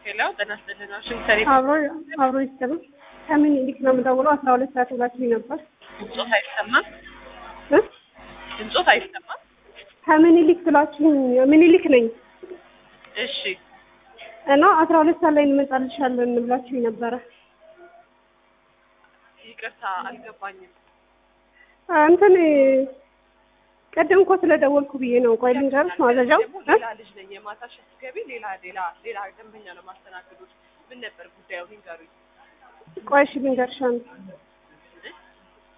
ሄሎ ጤና ይስጥልን። ዋሽንግተን አብሮ አብሮ ይስጥልኝ። ከምኒልክ ነው የምደውለው። አስራ ሁለት ሰዓት ብላችሁኝ ነበር ድምፆት አይሰማም? እ ድምፆት አይሰማም? ከምኒልክ ብላችሁኝ ምኒልክ ነኝ እሺ እና አስራ ሁለት ሰዓት ላይ እንመጣልሻለን ብላችሁኝ ነበረ። ይቅርታ አልገባኝም። እንትን ቅድም እኮ ስለደወልኩ ብዬ ነው። ቆይ ልንገርሽ ማዘዣው ደግሞ እ? ሌላ ልጅ ነኝ። የማታ ሽፍት ገቢ ሌላ ሌላ ሌላ ደንበኛ ነው ማስተናግዱት። ምን ነበር ጉዳዩ? ንገሩኝ። ቆይ እሺ ልንገርሽ አንድ